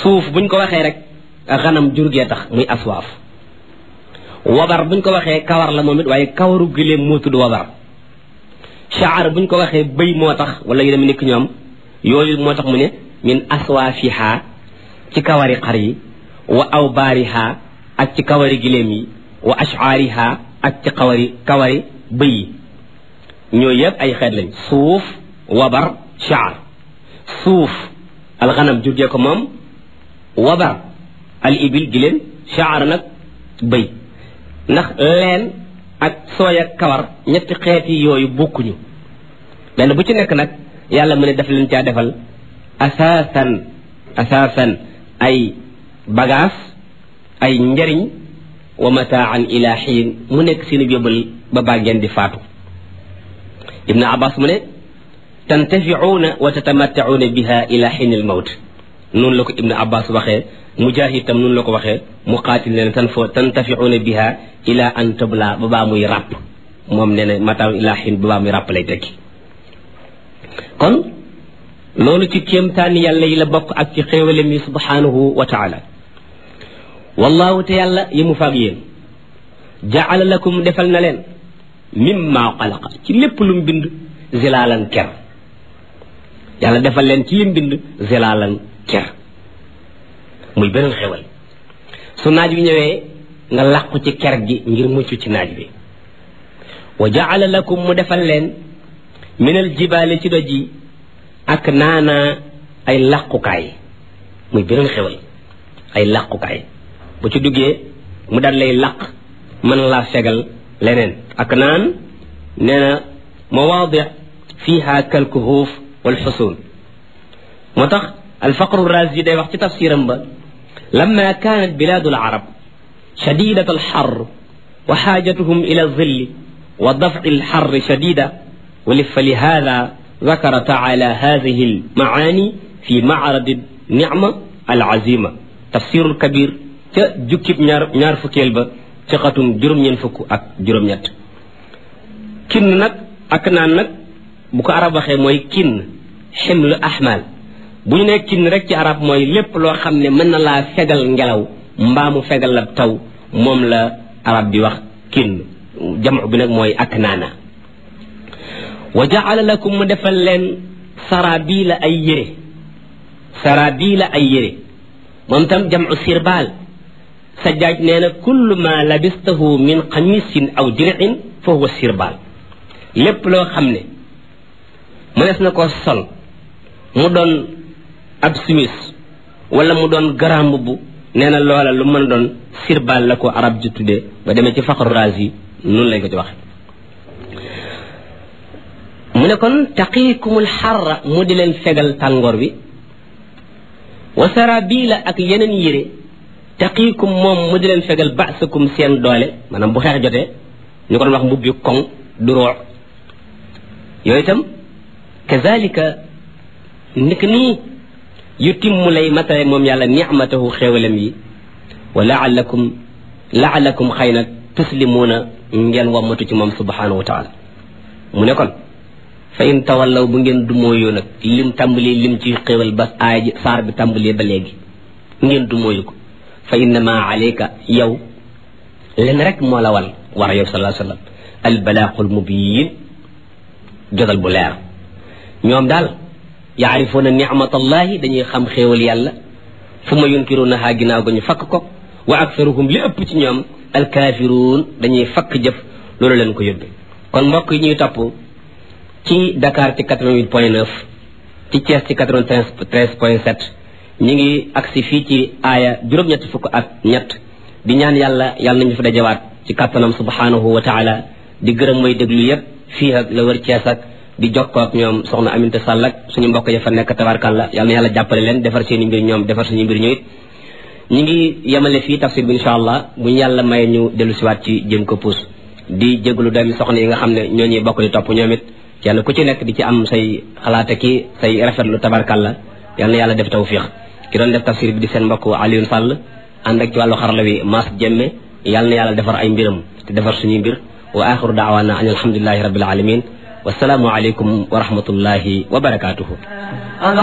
suuf buñ ko waxee rek xanam jur gee tax muy aswaaf wabar buñ ko waxee kawar la moom it waaye kawaru giléem moo tudd wabar shaar buñ ko waxee bëy moo tax wala yu dem nekk ñoom yooyu moo tax mu ne min aswaafiha ci kawari xar yi wa awbaariha ak ci kawari giléem yi wa ashaariha ak ci kawari kawari bëy yi ñooyu yëpp ay xeet lañ suuf wabar shaar suuf alxanam jurgee ko moom wabar al ibil giléem shaar nag bëy ndax leen ak sooy ak kawar ñetti xeeti yooyu bokkuñu benn bu ci nekk nag yàlla mu ne def leen caa defal asaasan asaasan ay bagaas ay njariñ wa mataan ila xiin mu nekk seeni yóbbal ba baa ngeen di faatu ibnu abbas mu ne tantafiuuna wa tatamattacuuna biha ila xiin al mawt noonu la ko ibnu abbas waxee mujahid tam noonu la ko waxee muqaatil ne tan fo tantafiuuna biha ila an tabla ba baa muy ràpp moom nee na mataan ila xiin ba baa muy ràpp lay tekki kon loolu ci kéemtaani yàlla yi la bokk ak ci xéewalem yi subhanahu wa taala wallahu te yàlla yi mu faag yéen jaala lakum defal na leen mimma xalaqa ci lépp lu mu bind zilaalan ker yàlla defal leen ci lim bind zilaalan ker muy beneen xewal su naaj bi ñëwee nga làqu ci ker gi ngir mucc ci naaj bi wa jaala lakum mu defal leen minal jibaale ci doj yi ak naana ay làqukaay muy beneen xewal ay làqukaay bu ci duggee mu daal lay làq mën laa fegal leneen ak naan nee na mawaadi fiha kalkuhuuf wal xusuun moo tax alfaqru razi day wax ci tafsiram ba lamma kaanat bilaadu alarab shadidat alxar wa xaajatuhum ila alzilli wa dafci alxar shadida فلهذا ذكر تعالى هذه المعاني في معرض النعمة العزيمة تفسير الكبير جكب نار نار فكيل با تقاتم جرم ينفك أك جرم يت كن نك أكنا نك بك عرب خي موي كن حمل أحمال bu ñu nekk kin rek ci arab mooy lépp loo xam ne mën na laa fegal ngelaw mbaa mu fegal la taw moom la arab bi wax kin jamu bi nag mooy ak naana wa jaala lakum mu defal leen sarabila ay yére sarabila ay yére moom tam jamu sirbaal sajjaaj nee na kullu ma labistahu min xamisin aw dir'in fa huwa sirbaal lépp loo xam ne mënees na ko sol mu doon ab simis wala mu doon garam bu nee na loola lu mën a doon sirbaal la ko arab ji tuddee ba demee ci faqru razi noonu lañ ko ci waxe mu ne kon taqiikumul xarra mu di leen fegal tàngoor bi wa sarabila ak yeneen yére taqiikum moom mu di leen fegal baasakum seen doole maanaam bu xeex jotee ñu ko doon wax mbubbi koŋ du roox yooyu itam kazalika nik nii yu timmu lay matale moom yàlla nicmatahu xéewalam yi wa laalakum laalakum xëy na tuslimuuna ngeen wammatu ci moom subhanahu wa taala mu ne kon fa in tawallaw bu ngeen dumóoyoo nag lim tàmbali lim ci xéewal ba aaya ji saar bi tàmbali ba léegi ngeen dumóoyu ko fa innama alayka yow len rek moo la wal war yow salaa sallam albalaaqul mubiin jotal bu leer ñoom daal yaarifuuna nicmatallahi dañuy xam xéewal yàlla fu ma yunkirunaha ginnaaw ga ñu fakk ko wa aktaruhum li ëpp ci ñoom alkaafiruun dañuy fakk jëf loolu leen ko yóbbe kon mbokk yi ñuy topp ci Dakar ci 88 point 9 ci Thiès ci 93 point 7 ñu ngi agsi fii ci aaya juróom-ñett fukk ak ñett di ñaan yàlla yàlla nañu fa dajawaat ci kàttanam subhanahu wa taala di gërëm mooy déglu yépp fii ak la wër Thiès ak di jokkoo ak ñoom soxna Aminta Sall ak suñu mbokk ya fa nekk tabarkàlla yàlla na yàlla jàppale leen defar seen i mbir ñoom defar suñu mbir ñu it ñu ngi yemale fii tafsir bi incha allah bu ñu yàlla maye ñu dellu siwaat ci jëm ko puus di jégalu doomi soxna yi nga xam ne ñoo ñuy bokk di topp ñoom it kenn ku ci nekk di ci am say xalaate ki say rafetlu tabarkàlla yal na yàlla def tawfiq ki doon def tafsir bi di seen mbokk Alioune Sall ànd ak ci wàllu xarala wi Mass Jemme yal na yàlla defar ay mbiram te defar suñuy mbir wa axiru daawaana an alhamdulilahi rabbil alamin wasalaamu aleykum wa rahmatullahi wa barakatuhu